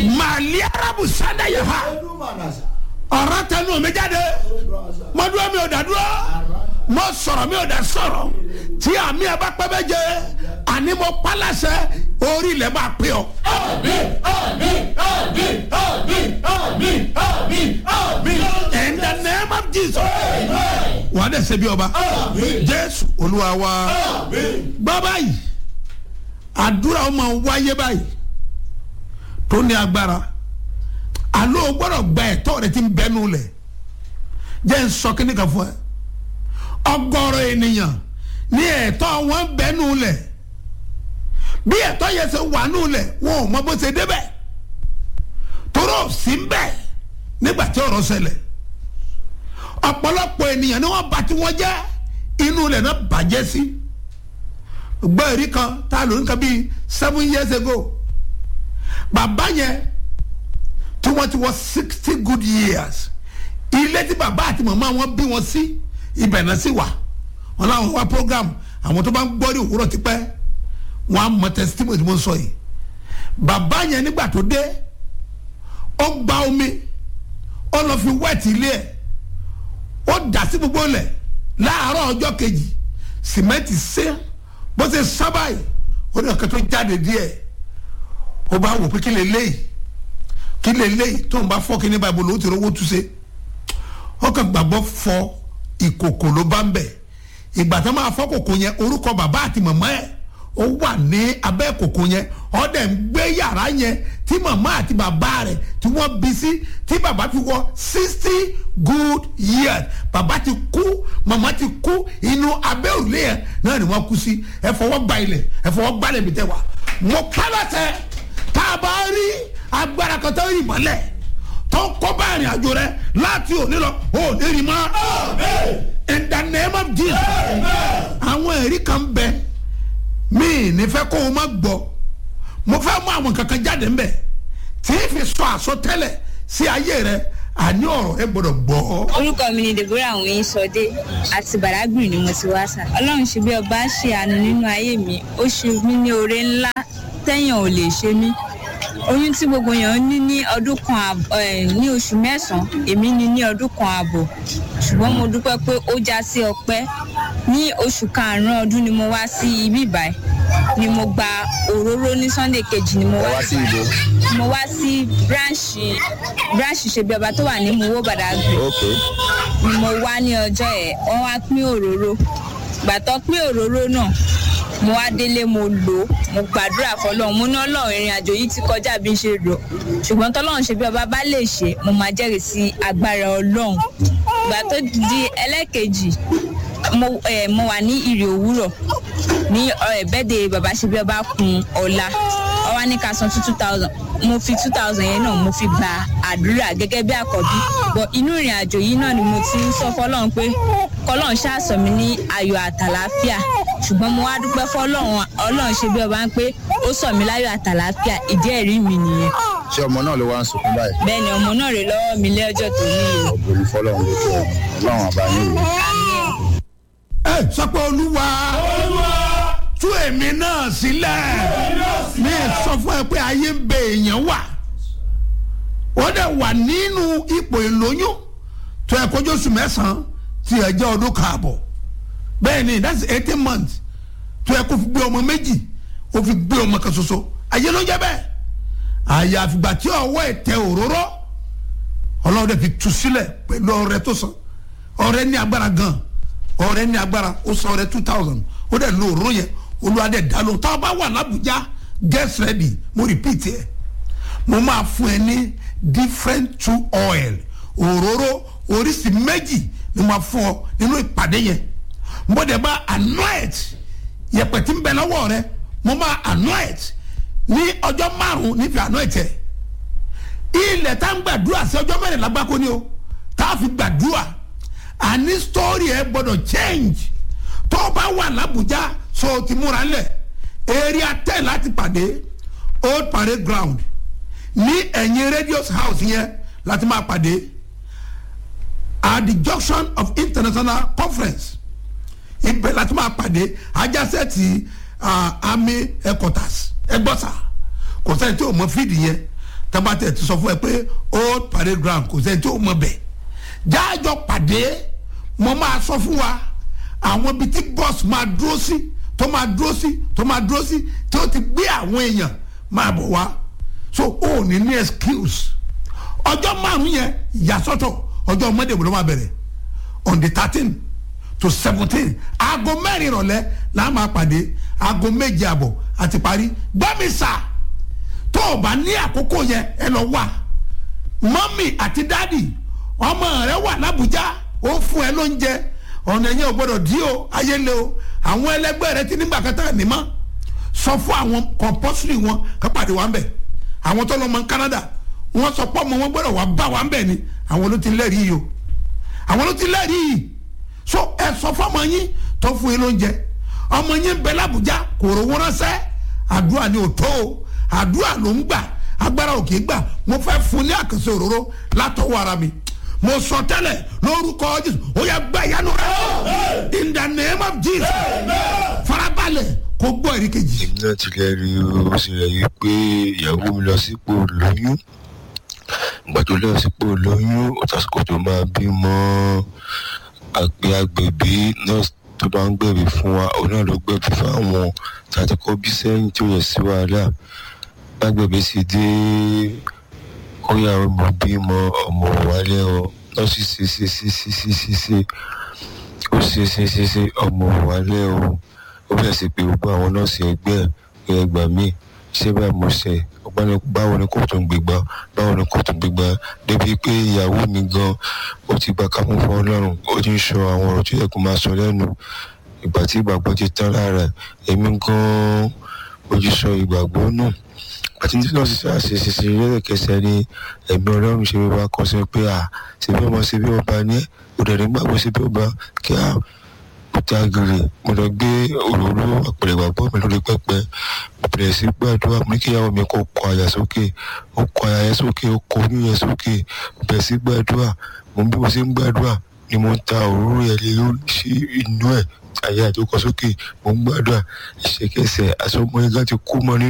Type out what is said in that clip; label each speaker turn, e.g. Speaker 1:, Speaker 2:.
Speaker 1: màálí arabu sanda yẹ ha ọ̀rọ̀ tẹnu mi jáde mo dúró mi ò dá dúró mo sọ̀rọ̀ mi ò dá sọ̀rọ̀ tí àmì ẹ̀ bá pẹ́ bẹ́ jẹ àní mo pálásẹ̀ orí ilẹ̀ máa pè ọ́. in the name of jesus wà á dẹ̀ ṣe bí ọba jésù olúwa wa gbọ́ báyìí àdúrà ó máa wáyé báyìí tó ní agbára alo gbọ́dọ̀ gba ẹ̀tọ́ rẹ ti ń bẹnu lẹ̀ jẹ́ ń sọ kíní kan fún ẹ ọgọ́rọ̀ ènìyàn ní ẹ̀tọ́ wọn bẹnu lẹ̀ bí ẹ̀tọ́ yẹn ṣe wà nù lẹ̀ wọn ò mọ bó ṣe débẹ̀ toró sí ń bẹ̀ nígbà tí ọ̀rọ̀ ṣẹlẹ̀ ọ̀pọ̀lọpọ̀ ènìyàn ni wọ́n bá tí wọ́n jẹ́ inú lẹ̀ náà bàjẹ́ sí gbọ́ èrí kan tá a lò ní kan bíi seven years ago bàbá yẹn tí wọ́n ti wọ sixty good years ilé tí bàbá àti màmá wọn bí wọn sí ibẹ̀ náà sì wà wọn láwọn wá program àwọn tó bá ń gbọ́ ní òwúrọ̀ tipẹ́ wọn á mọ testimony tí mo ń sọ yìí bàbá yẹn nígbà tó dé ó gba omi ó lọ fi wẹ́ẹ̀tì ilé ẹ̀ ó dà sí gbogbo lẹ̀ láàárọ̀ ọjọ́ kejì sìmẹ́ǹtì sé bó ṣe sábà yìí ó ní ọ̀kẹ́ tó jáde díẹ̀ ó bá wò pé kí lè léyìí kí lè léyìí tó ń bá fọ́ kí ní báyìí bó ló ti rówó túnṣe ó kàn gbàgbọ́ fọ ìkòkò ló bá ń bẹ̀ ìgbà tó máa fọ́ kòkò yẹn orúkọ bàbá àti màmá ẹ̀ ó wà ní abẹ́ kòkò yẹn ó dẹ̀ ń gbé yàrá yẹn tí màmá àti bàbá rẹ̀ tí wọ́n bí sí tí bàbá fi wọ sixty good years bàbá ti kú màmá ti kú inú abẹ́ òrùlé yẹn náà ni wọ́n kú sí ẹ fọwọ́ gba ilẹ̀ ẹ fọwọ́ gbalẹ̀ mi tẹ́ wa mo pálọ̀tẹ̀ tá a bá rí agbára kan tó rí mọ́lẹ̀ tó ń kọ́ bá ìrìn àjò rẹ láti òní lọ ò ní rí mọ́ in the name of jesus àwọn ẹ̀rí kan bẹ mí nífẹ̀ẹ́ kó o má gbọ́ mo fẹ́ mú àwọn kankan jáde ńbẹ tí ì fi sọ àsọtẹ́lẹ̀ sí ayé rẹ àní ọ̀rọ̀ ẹ gbọ́dọ̀ gbọ́.
Speaker 2: orúkọ mi ni deborah àwọn sọdé àti bàdágbìn ni mo ti wá sà ọlọ́run ṣe bí ọba ṣe àánú nínú ayé mi ó ṣe mí ní oore ńlá tẹ́yàn ò lè ṣe mí oyún tí gbogbo èèyàn ní ní ọdún kan àbọ̀ ní oṣù mẹ́sàn-án èmi ní ní ọdún kan àbọ̀ ṣùgbọ́n mo dúpẹ́ pé ó já sí ọpẹ́ ní oṣù karùn-ún ọdún ni mo wá sí ibi ìbàyìí ni mo gba òróró ní sunday kejì ni mo wá
Speaker 3: sí ìbò.
Speaker 2: mo wá sí branch branch ṣebí ọba tó wà ní mowó badagry
Speaker 3: ok
Speaker 2: ni mo wá ní ọjọ́ ẹ̀ wọ́n wá pín òróró gbàtọ́ pín òróró náà mo wá délé mo lò ó mo gbàdúrà fọlọ́run mo ní ọlọ́run ìrìn àjò yìí ti kọjá bí n ṣe rò ṣùgbọ́n tọ́lọ́run ṣe bí ọba bá lè ṣe mo máa jẹ́rìí sí agbára ọlọ́run ìgbà tó di ẹlẹ́ẹ̀kejì mo, eh, mo wà ní ìrì òwúrọ̀ ní eh, bẹ́ẹ̀dẹ̀ bàbá ṣe bí ọba kun ọ̀la ọwá ní ká san two two thousand mo fi two thousand yẹn náà mo fi gba àdúrà gẹ́gẹ́ bí àkọ́bí bọ̀ inú ìrìn àjò yìí náà ni mo ti ń sọ fọlọ́run pé kọlọ́run ṣàṣọ mi ní ayọ̀ àtàlàáfíà ṣùgbọ́n mo wá dúpẹ́ fọlọ́run ọlọ́run ṣe bí ọba ń pé ó sọ mi láyọ̀ àtàlàáfíà ìdí ẹ̀rí mi nìyẹn
Speaker 3: ṣé ọmọ náà ló wá ń sunkún báyìí.
Speaker 2: bẹ́ẹ̀ ni ọmọ náà rè lọ́wọ́ mi lẹ́jọ́ tó níyì
Speaker 3: ògbóni fọlọ́run ló tó ọlọ́run àbá yín wò.
Speaker 1: ẹ sọ pé olúwa tú èmi náà sílẹ̀ mi sọ fún ẹ pé ayé ń bẹ èèyàn wà wọ́n dẹ̀ wà nínú ipò ìlóyún tó ẹ kọjú oṣù mẹ́sàn-án tí ẹ jẹ́ ọdún káàbọ̀ bẹ́ẹ̀ ni that's eighteen months tó ẹ kó fi gbé ọmọ méjì ó fi gbé ọmọ kan ṣoṣo ayé ló ń jẹ́ bẹ́ẹ̀ àyàfìgbà tí ọwọ́ ẹ̀ tẹ òróró ọlọ́run dẹ̀ fi tu sílẹ̀ pẹ̀lú ọrẹ tó san ọrẹ ní agbára gan ọrẹ ní agbára ó san ọrẹ two thousand ó dẹ̀ lo òróró yẹn olúwa dẹ̀ dá lóhùn táwọn bá wà lábùjá get ready mo repeat ẹ mo máa fún ẹ ní different two oil òróró oríṣi méjì ni mo máa fún ọ nínú ìpàdé yẹn mo dẹ̀ bá anoint yẹpẹ̀ tí ń bẹ lọ́wọ́ rẹ mo máa anoint ní ọjọ́ márùn-ún nífẹ̀ẹ́ anoint ẹ̀ ilẹ̀ tá ń gbàdúrà sí ọjọ́ mẹ́rin lágbákò ni o tá a fi gbàdúrà àní story ẹ gbọ́dọ̀ change tó o bá wà lábùjá so o ti múra lẹ̀ area ten láti pàdé old parade ground ní ẹ̀yìn radius house yẹn láti máa pàdé at the junction of international conference ibẹ̀ láti máa pàdé ajásẹ́ ti uh, army headquarters ẹgbọ́sà kò sẹ́ni tí o mọ fídì yẹn tábàtẹ̀ ti sọ fún ẹ pé old parade ground kò sẹ́ni tí ó mọ bẹ̀ jáàjọ pàdé mo máa sọ fún wa àwọn ibi tí bọ́ọ̀sì máa dúró sí tó máa dúró sí tó máa dúró sí tí ó ti gbé àwọn èèyàn máa bọ̀ wá so ó ní ní excuse ọjọ́ márùn-ún yẹn ìyàsọ́tọ̀ ọjọ́ monday wo ló máa bẹ̀rẹ̀ on the thirteen to seventeen aago mẹ́rin ìrọ̀lẹ́ la máa pàdé aago méje àbọ̀ àti parí gbọ́mísà tó o bá ní àkókò yẹn ẹ lọ wà mọ́mì àti dádì ọmọ rẹ wà lábújá ó fún ẹ lóúnjẹ ọ̀nà yẹn ò gbọ́dọ̀ dí o ayé le o àwọn ẹlẹgbẹ́ rẹ ti nígbà kẹta ní mọ́ sọ fún àwọn compulsory wọn ká pàdé wa ń bẹ̀ àwọn tó lọ mọ Canada wọ́n sọ pé ọmọ wọn gbọ́dọ̀ wá bá wa ń bẹ̀ ni àwọn ló ti lẹ́rìí yìí o àwọn ló ti lẹ́rìí yìí so ẹ sọ fún ọmọ yín tó fún yín lóúnjẹ ọmọ yín bẹ lábújá kò rówó ránṣẹ́ àdúrà ni ò tó o àdúrà ló ń gbà agbára òkè gbà mo fẹ́ fún ní àkànṣe òróró látọwọ́ ara mi mo sọ tẹ́lẹ̀ lórúkọ jésù ó yẹ gbà ìyanu rẹ in the name of jesus farabalẹ̀ kó gbọ́ èrí kejì.
Speaker 4: èmi náà ti lè rí ó sì rẹ̀ yí pé ìyàwó mi lọ sípò lóyún ìgbà tó lọ sípò lóyún ó tásìkò tó máa bímọ àgbẹ̀ agbẹ̀bí nọ́ọ̀sì tó bá ń gbẹ̀bí fún wa òun náà ló gbẹ̀bí fáwọn tàbí kọ́ bí sẹ́yìn tó yẹ sí wàhálà lágbẹ̀bí sì dé ó yà ọmọ bímọ ọmọ wálé ọ nọ́ọ̀sì ṣe ṣe ṣe ṣe ṣe ṣe ṣe ó ṣe ṣe ṣe ṣe ọmọ wálé ọ ó bẹ̀rẹ̀ sí pé gbogbo àwọn nọ́ọ̀sì ẹgbẹ́ ẹ̀ ẹgbà míì ṣé báyìí mo ṣe ọgbọ́n báwo ni kò tún gbégbá báwo ni kò tún gbégbá débi pé ìyàwó mi gan ó ti gba kámú fún ọlọ́run ó ti ń sọ àwọn ọ̀rọ̀ tó yẹ kó máa sọ lẹ́nu ìgbà tí ìgbàgbọ́ ti tán lára èmi gan ojú sọ ìgbàgbọ́ nù àti tí náà ṣiṣẹ́ àṣeṣe lẹ́rẹ̀kẹsẹ̀ ni ẹ̀mí ọlọ́run ṣe wá kọ́ sí pé à ṣe bí ọmọ ṣe bí ọba ní òdẹ̀rẹ̀ gbàgbọ́ ṣe bí ọba kí á òkúta gírì mo lọ gbé òróró àpẹẹrẹ ìgbàgbọ́ mi lórí pẹpẹ mo bẹ̀rẹ̀ sí gbàdúrà mo ní kí ìyàwó mi kó kọ àyà sókè ó kọ àyà yẹn sókè ó kọ oyún yẹn sókè mo bẹ̀rẹ̀ sí gbàdúrà mo bí mo ṣe ń gbàdúrà ni mo ń ta òróró yẹn lé lórí sí inú ẹ̀ àyà ìjókòó sókè mo ń gbàdúrà ìṣèkẹsẹ̀ àsọmọ yẹn gan ti kú mọ́ nínú.